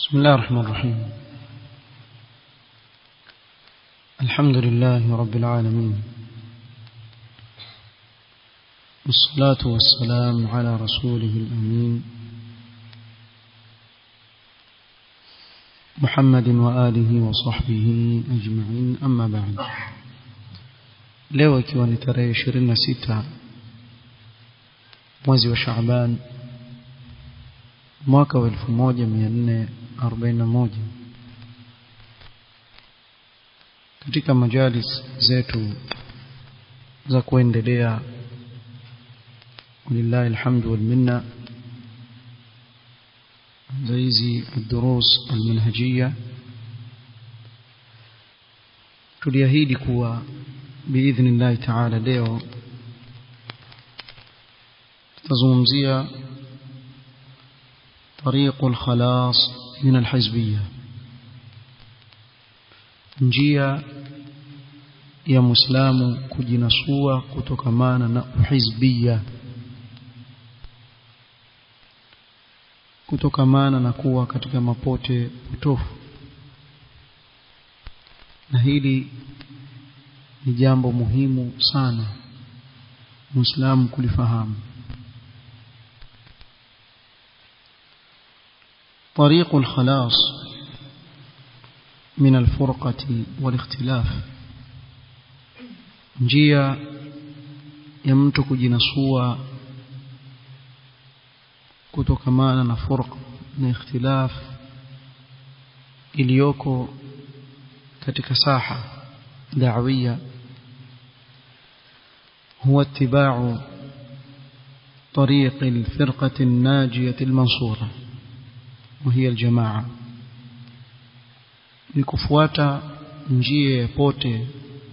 بسم الله الرحمن الرحيم الحمد لله رب العالمين والصلاة والسلام على رسوله الأمين محمد وآله وصحبه أجمعين أما بعد leo ikiwa ni tarehe 26 mwezi wa Shaaban mwaka wa 1441 katika majalis zetu za kuendelea ولله الحمد والمنة زيزي الدروس المنهجية tuliahidi kuwa باذن الله تعالى leo tutazungumzia طريق الخلاص من الحزبية njia ya muislamu kujinasua kutokamana na uhizbia kutokamana na kuwa katika mapote potofu na hili ni jambo muhimu sana muislamu kulifahamu طريق الخلاص من الفرقة والاختلاف njia ya mtu kujinasua kutokamana na furqa na ikhtilaf iliyoko katika saha da'wiyya huwa ittiba'u طريق الفرقة الناجية المنصورة وهي الجماعة نكفواتا njia ya pote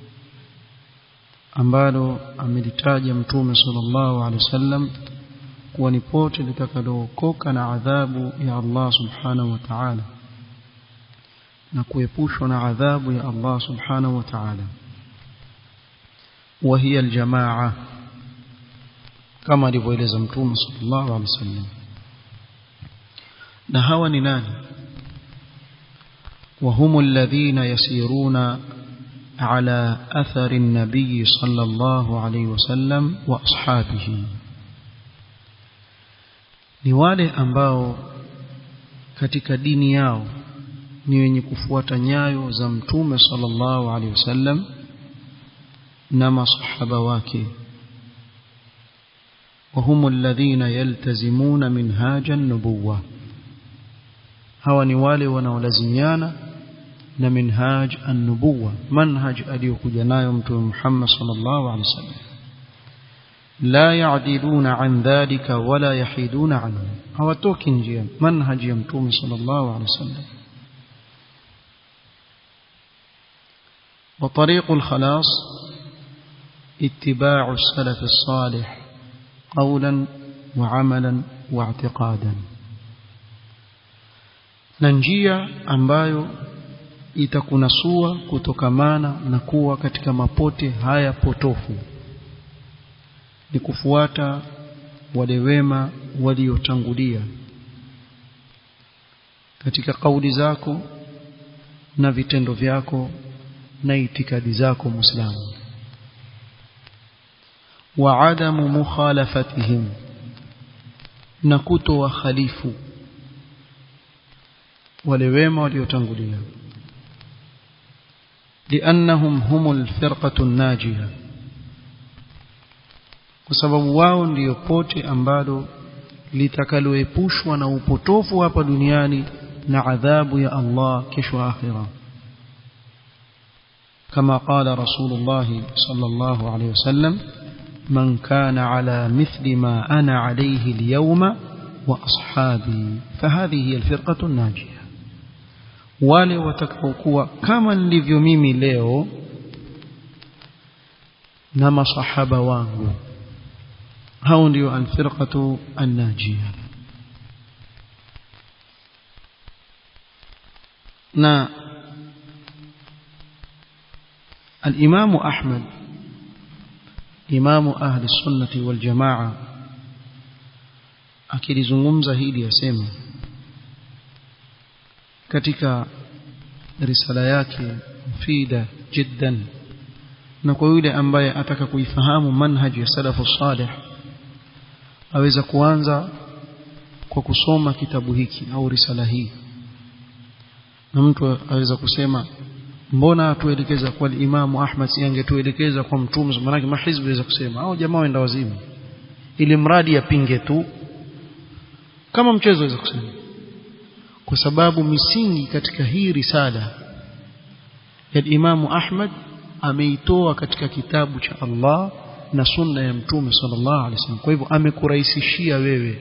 ambalo amelitaja mtume sallallahu alaihi wasallam kuwa ni pote litakalookoka na adhabu ya Allah subhanahu wa ta'ala na kuepushwa na adhabu ya Allah subhanahu wa ta'ala وهي الجماعة كما alivyoeleza mtume sallallahu alaihi wasallam na hawa ni nani وهم الذين يسيرون على أثر النبي صلى الله عليه وسلم وأصحابه ni wale ambao katika dini yao ni wenye kufuata nyayo za mtume sallallahu alaihi wasallam na masahaba wake وهم الذين يلتزمون منهاج النبوة hawa ni wale wanaolazimiana na minhaj an-nubuwa manhaj aliyokuja nayo mtume Muhammad sallallahu alaihi wasallam la ya'diluna an dhalika wala yahiduna anhu hawatoki njia manhaj ya mtume sallallahu alaihi wasallam وطريق الخلاص اتباع السلف الصالح قولا وعملا واعتقادا na njia ambayo itakunasua kutokamana na kuwa katika mapote haya potofu ni kufuata wale wema waliotangulia katika kauli zako na vitendo vyako na itikadi zako muislamu wa adamu mukhalafatihim na kuto wa khalifu wale wema waliotangulia لانهم هم الفرقه الناجيه kwa sababu wao ndiyo pote ambalo litakaloepushwa na upotofu hapa duniani na adhabu ya Allah kesho akhira kama qala rasulullah sallallahu alayhi wasallam man kana ala mithli ma ana alayhi alyawma wa ashabi fahadhihi hiya alfirqatu an-najiyah wale watakaokuwa kama nilivyo mimi leo na masahaba wangu hao ndio alfirqatu an-najiyah na الإمام أحمد إمام أهل السنة والجماعة akilizungumza hili yasema katika risala yake mufida jiddan na kwa yule ambaye ataka kuifahamu manhaji ya salafu salih aweza kuanza kwa kusoma kitabu hiki au risala hii na mtu aweza kusema mbona atuelekeza kwa imamu Ahmad si angetuelekeza kwa mtume maana mahizbi aweza kusema au jamaa waenda wazimu ili mradi yapinge tu kama mchezo aweza kusema kwa sababu misingi katika hii risala ya imamu Ahmad ameitoa katika kitabu cha Allah na sunna ya mtume sallallahu alaihi wasallam kwa hivyo amekurahisishia wewe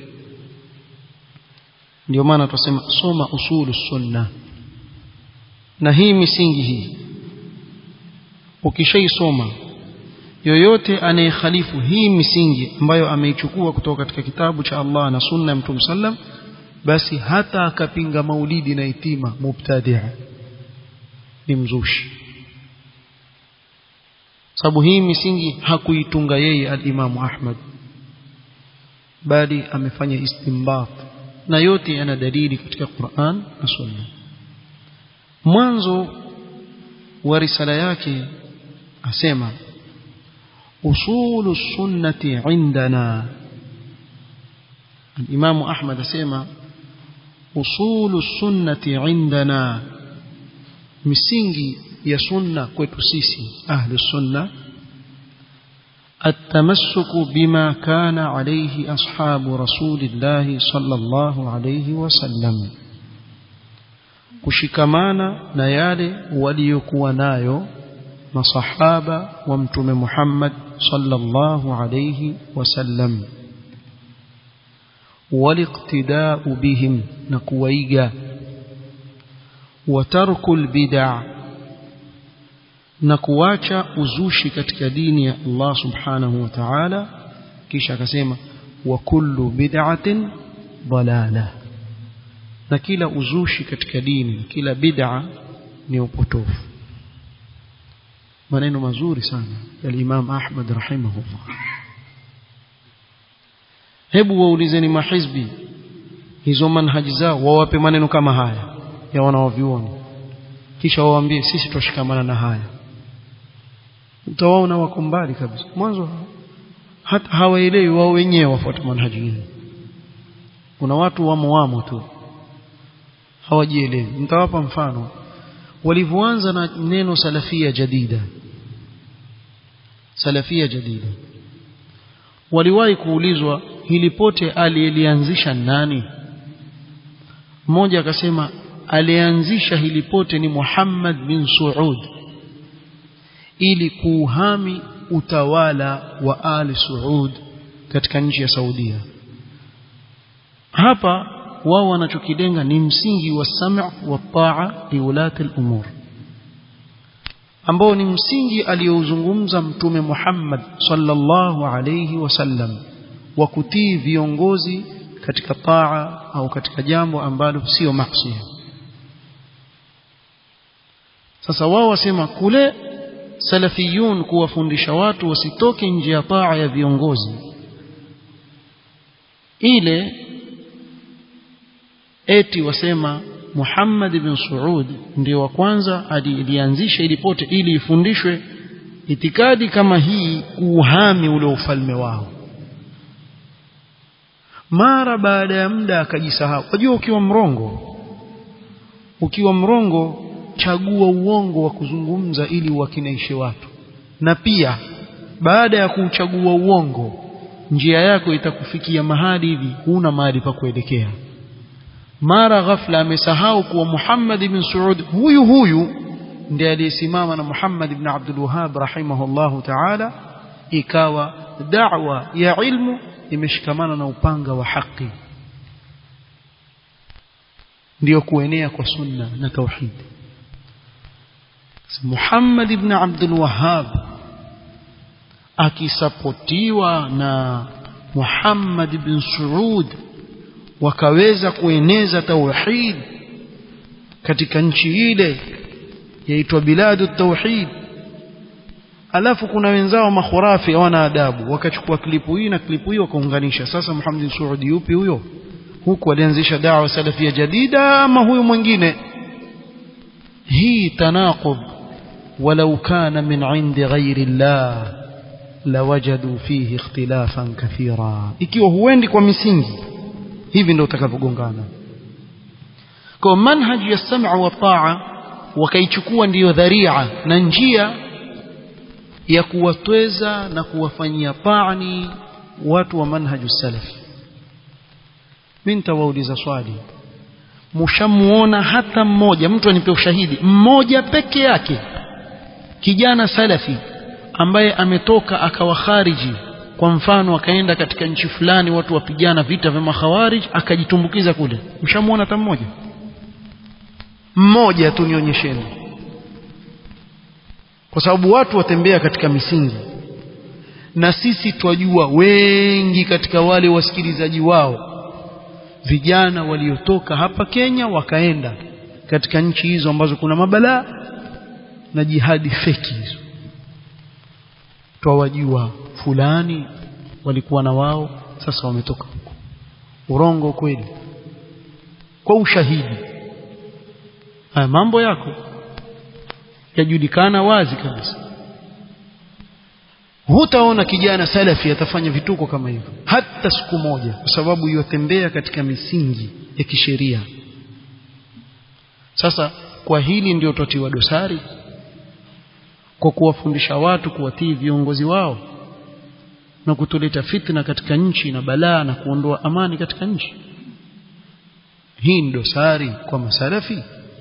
ndio maana tunasema soma usulu sunna na hii misingi hii ukishaisoma yoyote anayekhalifu hii misingi ambayo ameichukua kutoka katika kitabu cha Allah na sunna ya mtume sallam basi hata akapinga maulidi na itima mubtadia ni mzushi sababu hii misingi hakuitunga yeye al-Imam Ahmad bali amefanya istinbat na yote yana dalili katika Qur'an na Sunna mwanzo wa risala yake asema usulu sunnati indana al-Imam Ahmad asema usulu sunnati indana misingi ya sunna kwetu sisi ahli sunna التمسك بما كان عليه أصحاب رسول الله صلى الله عليه وسلم kushikamana na yale waliokuwa nayo masahaba wa mtume Muhammad sallallahu alayhi wasallam waliqtida'u bihim na kuwaiga wa tarkul bid'ah na kuacha uzushi katika dini ya Allah subhanahu wa ta'ala kisha akasema wa kullu bid'atin dalala na kila uzushi katika dini kila bid'a ni upotofu maneno mazuri sana ya Imam Ahmad rahimahullah hebu waulizeni mahizbi hizo manhaji zao wawape maneno kama haya ya wanaovioni kisha wawaambie sisi tushikamana na haya utawaona wako mbali kabisa mwanzo hata hawaelewi wao wenyewe wafuata manhaji hii kuna watu wamo wamo tu hawajielewi nitawapa mfano walivyoanza na neno salafia jadida salafia jadida waliwahi kuulizwa hili pote aliyelianzisha nani mmoja akasema alianzisha hili pote ni Muhammad bin Saud ili kuuhami utawala wa Ali Saud katika nchi ya Saudia hapa wao wanachokilenga ni msingi wa sam' wa ta'a liulati al-umur ambao ni msingi aliyouzungumza mtume Muhammad sallallahu alayhi wasallam wa kutii viongozi katika taa au katika jambo ambalo sio maksi sasa wao wasema kule salafiyun kuwafundisha watu wasitoke nje ya taa ya viongozi ile eti wasema Muhammad ibn Saud ndio wa kwanza alianzisha ili pote ili ifundishwe itikadi kama hii kuuhami ule ufalme wao mara baada ya muda akajisahau unajua ukiwa mrongo ukiwa mrongo chagua uongo wa kuzungumza ili uwakinaishe watu na pia baada ya kuchagua uongo njia yako itakufikia mahali hivi huna mahali pa kuelekea mara ghafla amesahau kuwa Muhammad ibn Saud huyu huyu ndiye aliyesimama na Muhammad ibn Abdul Wahhab rahimahullahu ta'ala ikawa da'wa ya ilmu imeshikamana na upanga wa haki ndiyo kuenea kwa sunna na tauhid Muhammad ibn Abdul Wahhab akisapotiwa na Muhammad ibn Saud wakaweza kueneza tauhid katika nchi ile yaitwa biladu tauhid alafu kuna wenzao makhurafi hawana adabu wakachukua klipu hii na klipu hii wakaunganisha sasa Muhammad Saudi yupi huyo huku alianzisha dawa salafia jadida ama huyu mwingine hii tanaqub walau kana min indi ghairi llah lawajadu fihi ikhtilafan kathira ikiwa huendi kwa misingi hivi ndio utakavyogongana kwa manhaji ya sam'a wa ta'a wakaichukua ndiyo dharia na njia ya kuwatweza na kuwafanyia taani watu wa manhaju salafi mimi nitawauliza swali mshamuona hata mmoja mtu anipe ushahidi mmoja peke yake kijana salafi ambaye ametoka akawa khariji kwa mfano akaenda katika nchi fulani watu wapigana vita vya makhawarij akajitumbukiza kule mshamuona hata mmoja mmoja tu nionyesheni kwa sababu watu watembea katika misingi na sisi twajua wengi katika wale wasikilizaji wao vijana waliotoka hapa Kenya wakaenda katika nchi hizo ambazo kuna mabalaa na jihadi feki hizo twawajua fulani walikuwa na wao sasa wametoka huko urongo kweli kwa ushahidi haya mambo yako yajulikana wazi kabisa hutaona kijana salafi atafanya vituko kama hivyo hata siku moja kwa sababu yotembea katika misingi ya kisheria sasa kwa hili ndio twatiwa dosari kwa kuwafundisha watu kuwatii viongozi wao na kutuleta fitna katika nchi na balaa na kuondoa amani katika nchi hii ni dosari kwa masalafi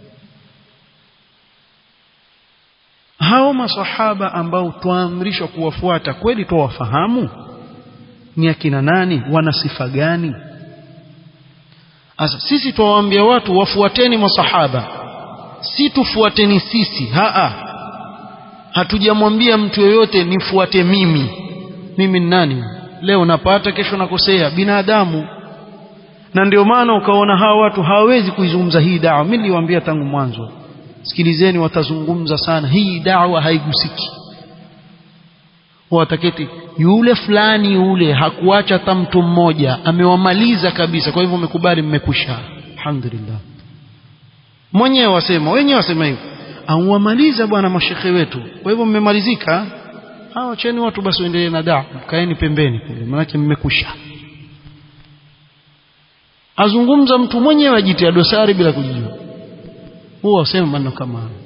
hao masahaba ambao twaamrishwa kuwafuata kweli twawafahamu ni akina nani wana sifa gani sasa sisi twawaambia watu wafuateni masahaba si tufuateni sisi haa hatujamwambia mtu yoyote nifuate mimi mimi ni nani leo napata kesho nakosea binadamu na ndio maana ukaona hawa watu hawawezi kuizungumza hii dawa mimi niliwaambia tangu mwanzo sikilizeni watazungumza sana hii dawa haigusiki wataketi yule fulani yule hakuacha hata mtu mmoja amewamaliza kabisa kwa hivyo mmekubali mmekwisha alhamdulillah mwenyewe wasema wenyewe wasema hivyo auwamaliza bwana mashekhe wetu kwa hivyo mmemalizika hawa cheni watu basi waendelee na dawa kaeni pembeni kule maanake mmekwisha azungumza mtu mwenyewe ajitia dosari bila kujijua huwa wasema maneno kama hayo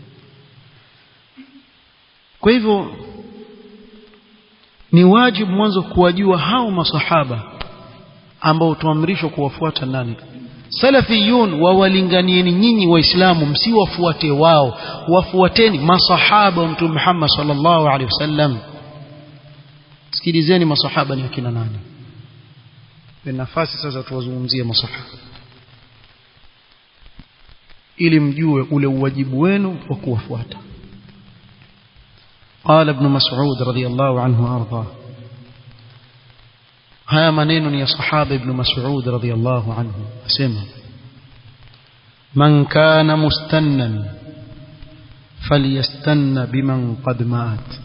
kwa hivyo ni wajibu mwanzo kuwajua hao masahaba ambao tuamrishwa kuwafuata nani salafiyun wawalinganieni nyinyi waislamu msiwafuate wao wafuateni masahaba wa mtume Muhammad sallallahu alaihi wasallam sikilizeni masahaba ni akina nani nafasi sasa tuwazungumzie masahaba ili mjue ule uwajibu wenu wa kuwafuata قال ابن مسعود رضي الله عنه وارضاه haya maneno ni ya sahaba ibn Mas'ud radhiyallahu anhu asema man kana mustannan falyastanna biman qad maat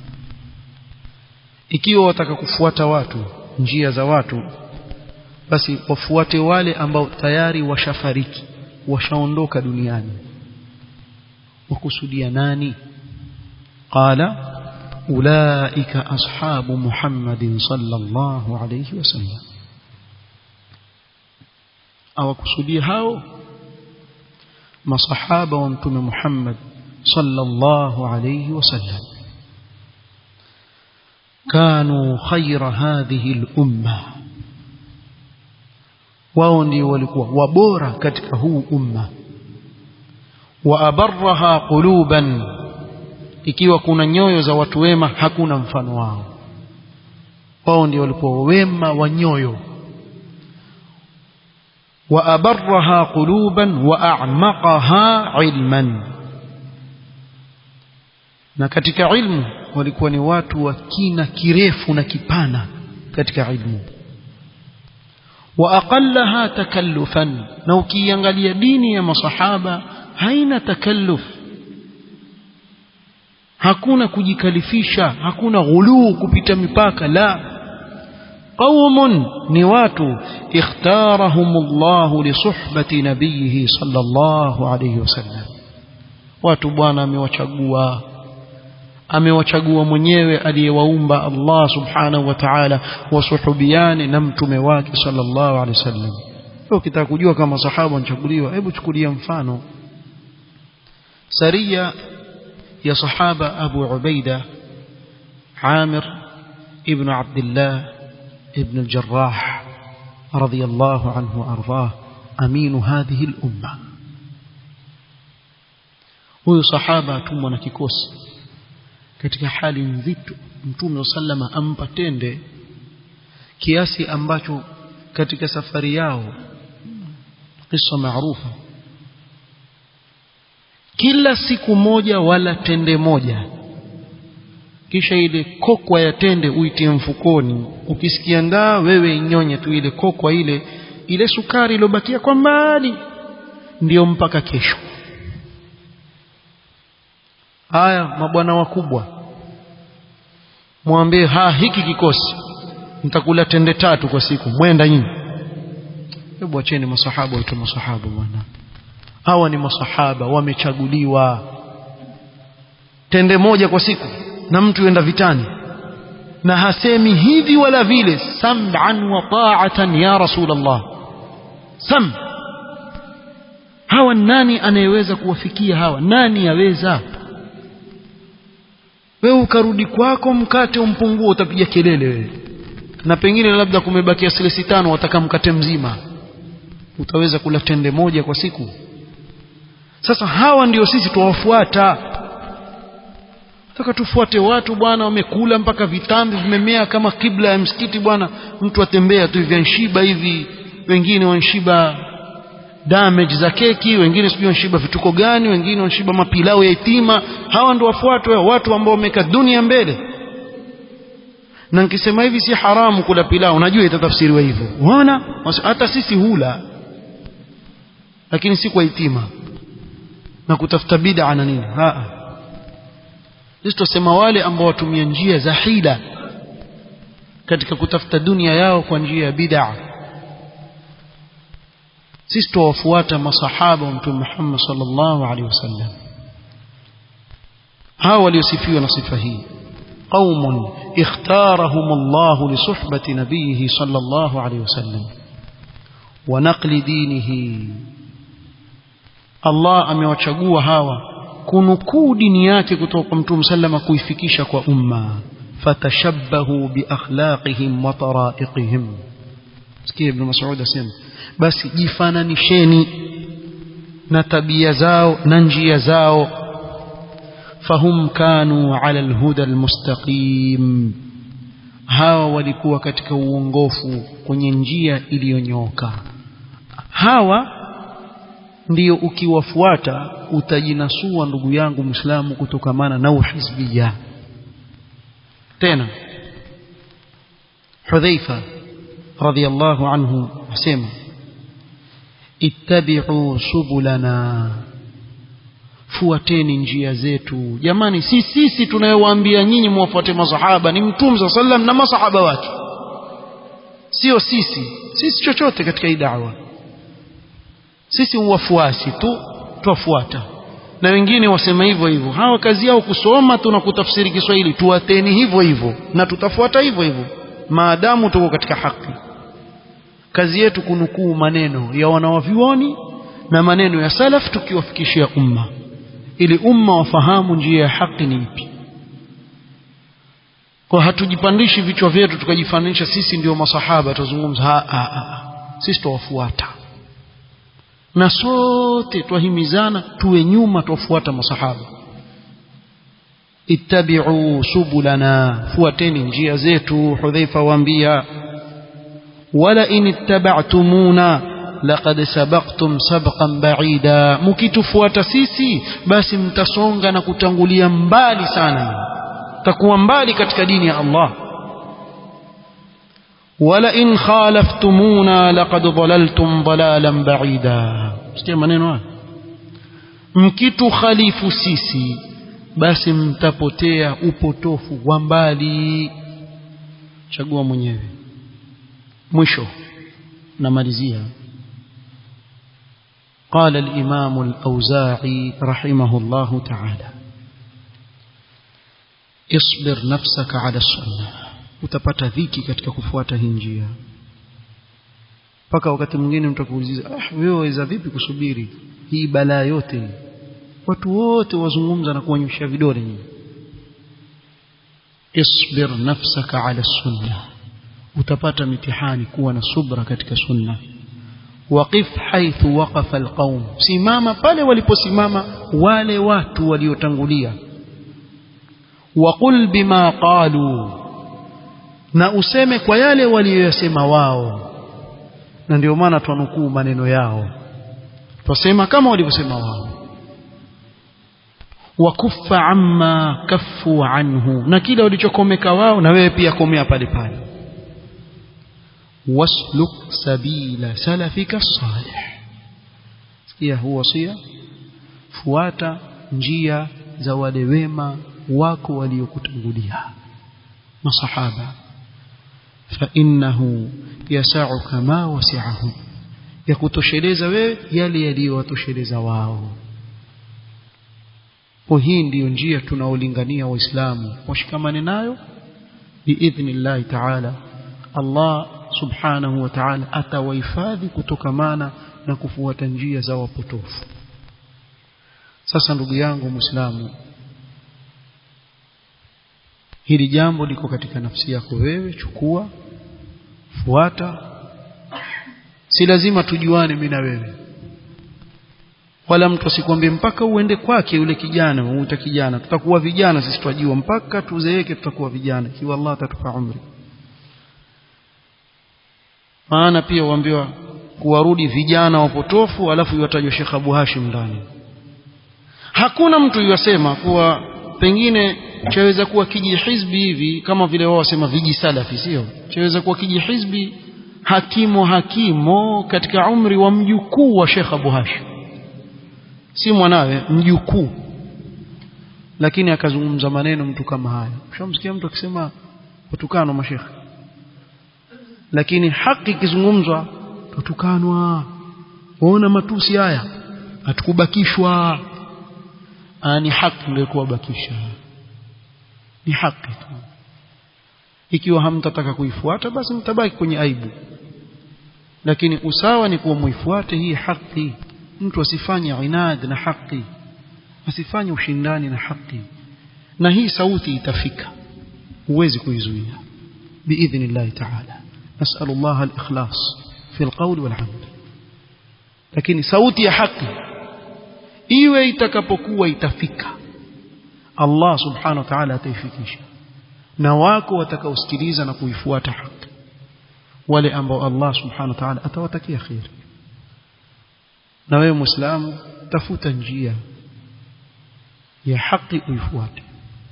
ikiwa wataka kufuata watu njia za watu basi wafuate wale ambao tayari washafariki washaondoka duniani wakusudia nani qala أولئك أصحاب محمد صلى الله عليه وسلم أو كسودي هاو ما صحابة وانتم محمد صلى الله عليه وسلم كانوا خير هذه الأمة waoni walikuwa wabora katika huu umma wa abarraha quluban ikiwa kuna nyoyo za watu wema hakuna mfano wao wao ndio walikuwa wema wa nyoyo wa abarraha quluban wa a'maqaha ilman na katika ilmu walikuwa ni watu wa kina kirefu na kipana katika ilmu wa aqallaha takallufan na ukiangalia dini ya masahaba haina takalluf hakuna kujikalifisha hakuna ghuluu kupita mipaka la qaumun ni watu ikhtarahum Allah li suhbati nabiyhi sallallahu alayhi wasallam watu bwana amewachagua amewachagua mwenyewe aliyewaumba Allah subhanahu wa ta'ala wasuhubiane na mtume wake sallallahu alaihi wasallam leo ukitaka kujua kama sahaba wanachaguliwa hebu chukulia mfano saria ya sahaba Abu Ubaida Amir ibn Abdullah ibn al-Jarrah radiyallahu anhu ardhah aminu hadhihi al-umma huyu sahaba atumwa na kikosi katika hali nzito mtume sallama ampa tende kiasi ambacho katika safari yao kisa maarufa kila siku moja wala tende moja kisha ile kokwa ya tende uitie mfukoni ukisikia ndaa wewe inyonye tu ile kokwa ile ile sukari iliyobakia kwa mbali ndiyo mpaka kesho haya mabwana wakubwa mwambie ha hiki kikosi mtakula tende tatu kwa siku mwenda nyinyi hebu acheni masahaba waitwa masahaba bwana hawa ni masahaba wamechaguliwa tende moja kwa siku na mtu yenda vitani na hasemi hivi wala vile sam'an wa ta'atan ya rasulullah sam hawa nani anayeweza kuwafikia hawa nani yaweza wewe ukarudi kwako mkate umpungue utapiga kelele wewe na pengine labda kumebakia silesi tano wataka mkate mzima utaweza kula tende moja kwa siku sasa hawa ndio sisi tuwafuata Nataka tufuate watu bwana wamekula mpaka vitambi vimemea kama kibla ya msikiti bwana mtu atembea tu hivi anshiba hivi wengine wanshiba damage za keki wengine sijui wanshiba vituko gani wengine wanshiba mapilau ya itima hawa ndio wafuatwe watu ambao wameka dunia mbele na nikisema hivi si haramu kula pilau najua itatafsiriwa hivyo unaona hata sisi hula lakini si kwa itima na kutafuta bid'a na nini ha sisi tusema wale ambao watumia njia za hila katika kutafuta dunia yao kwa njia ya bid'a sisi tuwafuata masahaba wa mtume Muhammad sallallahu alaihi wasallam hawa waliosifiwa na sifa hii قوم اختارهم الله لصحبة نبيه صلى الله عليه وسلم ونقل دينه الله amewachagua hawa kunukuu dini yake kutoka kwa mtume sallama kuifikisha kwa umma fatashabbahu biakhlaqihim wa taraiqihim sikia ibn mas'ud asema basi jifananisheni na tabia zao na njia zao fahum kanu ala alhuda almustaqim hawa walikuwa katika uongofu kwenye njia iliyonyooka hawa ndiyo ukiwafuata utajinasua ndugu yangu Muislamu kutokamana na uhizbia tena Hudhaifa radhiyallahu anhu asema ittabi'u subulana fuateni njia zetu jamani si sisi tunayowaambia nyinyi muwafuate masahaba ni mtume sallam na masahaba wake sio sisi sisi chochote katika hii da'wa sisi wafuasi tu twafuata na wengine wasema hivyo hivyo hawa kazi yao kusoma tu na kutafsiri Kiswahili tuwateni hivyo hivyo na tutafuata hivyo hivyo maadamu tuko katika haki kazi yetu kunukuu maneno ya wanawavyuoni na maneno ya salaf tukiwafikishia umma ili umma wafahamu njia ya haki ni ipi kwa hatujipandishi vichwa vyetu tukajifananisha sisi ndio masahaba tuzungumza ha, ha, ha. sisi tuwafuata na sote twahimizana tuwe nyuma twafuata masahaba ittabi'u subulana fuateni njia zetu hudhaifa waambia wala in ittaba'tumuna laqad sabaqtum sabqan ba'ida mkitufuata sisi basi mtasonga na kutangulia mbali sana takuwa mbali katika dini ya Allah wala in khalaftumuna laqad dhalaltum dhalalan ba'ida sikia maneno haya mkitu khalifu sisi basi mtapotea upotofu wa mbali chagua mwenyewe mwisho namalizia قال الإمام الأوزاعي رحمه الله تعالى اصبر نفسك على السنة utapata dhiki katika kufuata hii njia mpaka wakati mwingine mtu akuuliza ah wewe waweza vipi kusubiri hii balaa yote watu wote wazungumza na kuonyesha vidole nyinyi isbir nafsaka ala sunna utapata mitihani kuwa na subra katika sunna waqif haithu waqafa alqaum simama pale waliposimama wale watu waliotangulia waqul bima qalu na useme kwa yale waliyosema wao na ndio maana twanukuu maneno yao twasema kama walivyosema wao wakuffa amma kaffu anhu na kile walichokomeka wao na wewe pia komea pale pale wasluk sabila salafika salih sikia huu wasia fuata njia za wale wema wako waliokutangulia masahaba fa innahu yasauka ma wasi'ahum yakutosheleza wewe yale yaliyowatosheleza wao kwa hii ndiyo njia tunaolingania waislamu washikamane nayo biidhnillahi taala Allah subhanahu wa ta'ala atawahifadhi kutokamana na kufuata njia za wapotofu sasa ndugu yangu muislamu hili jambo liko katika nafsi yako wewe chukua fuata si lazima tujuane mimi na wewe wala mtu asikwambie mpaka uende kwake yule kijana umuita kijana tutakuwa vijana sisi twajua mpaka tuzeeke tutakuwa vijana ikiwa Allah atatupa umri maana pia uambiwa kuwarudi vijana wapotofu alafu iwatajwa Sheikh Abu Hashim ndani hakuna mtu yasema kuwa pengine chaweza kuwa kijihizbi hivi kama vile wao wasema viji salafi sio chaweza kuwa kijihizbi hakimo hakimo katika umri wa mjukuu wa Sheikh Abu Hashim si mwanawe mjukuu lakini akazungumza maneno mtu kama haya ushamsikia mtu akisema kutukana mashekhe lakini haki ikizungumzwa tutukanwa waona matusi haya hatukubakishwa ni haki ndio kuwabakisha ni haki tu ikiwa hamtataka kuifuata basi mtabaki kwenye aibu lakini usawa ni kuwa muifuate hii haki mtu asifanye inad na haki asifanye ushindani na haki na hii sauti itafika huwezi kuizuia biidhnillah ta'ala nas'al Allah al-ikhlas fi al-qawl wal-amal lakini sauti ya haki iwe itakapokuwa itafika Allah subhanahu wa ta'ala ataifikisha na wako watakaosikiliza na kuifuata haki wale ambao Allah subhanahu wa ta'ala atawatakia khair na wewe muislamu tafuta njia ya haki uifuate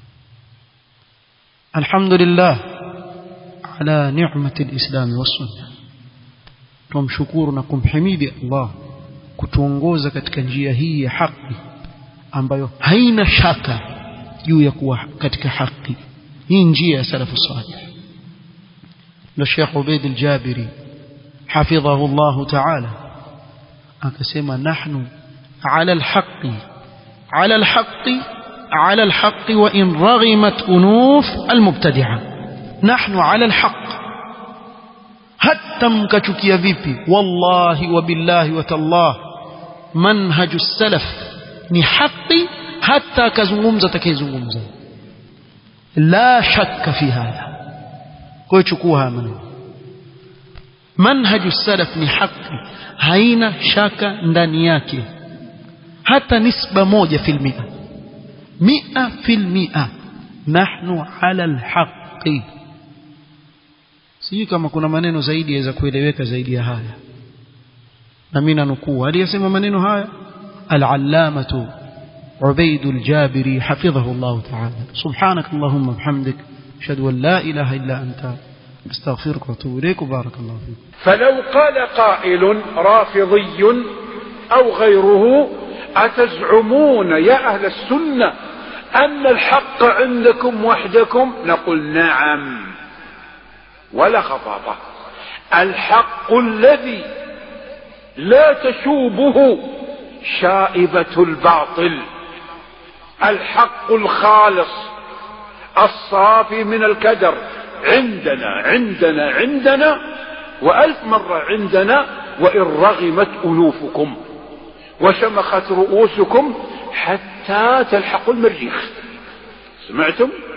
alhamdulillah ala ni'mati alislam was-sunnah tumshukuru na kumhimidi Allah kutuongoza katika njia hii ya haki ambayo haina shaka juu ya kuwa katika haki hii njia ya salafu salih na Sheikh Ubaid al-Jabiri hafidhahu Allah ta'ala akasema nahnu ala al-haqqi ala al-haqqi ala al-haqqi wa in raghimat unuf al-mubtadi'a nahnu ala al-haqq hatta mkachukia vipi wallahi wa billahi wa tallah manhaju salaf ni haki hata akazungumza atakayezungumza la shakka fi hadha kwa hiyo chukua haya maneno manhaju salaf ni haki haina shaka ndani yake hata nisba moja fil mia mia fil mia nahnu ala alhaqi sijui kama kuna maneno zaidi yaweza kueleweka zaidi ya haya na mimi nanukuu aliyesema maneno haya al-allamatu عبيد الجابري حفظه الله تعالى سبحانك اللهم وبحمدك أشهد أن لا إله إلا أنت أستغفرك وأتوب إليك وبارك الله فيك فلو قال قائل رافضي أو غيره أتزعمون يا أهل السنة أن الحق عندكم وحدكم نقول نعم ولا خطابة الحق الذي لا تشوبه شائبة الباطل الحق الخالص الصافي من الكدر عندنا عندنا عندنا وألف مرة عندنا وإن رغمت ألوفكم وشمخت رؤوسكم حتى تلحقوا المريخ سمعتم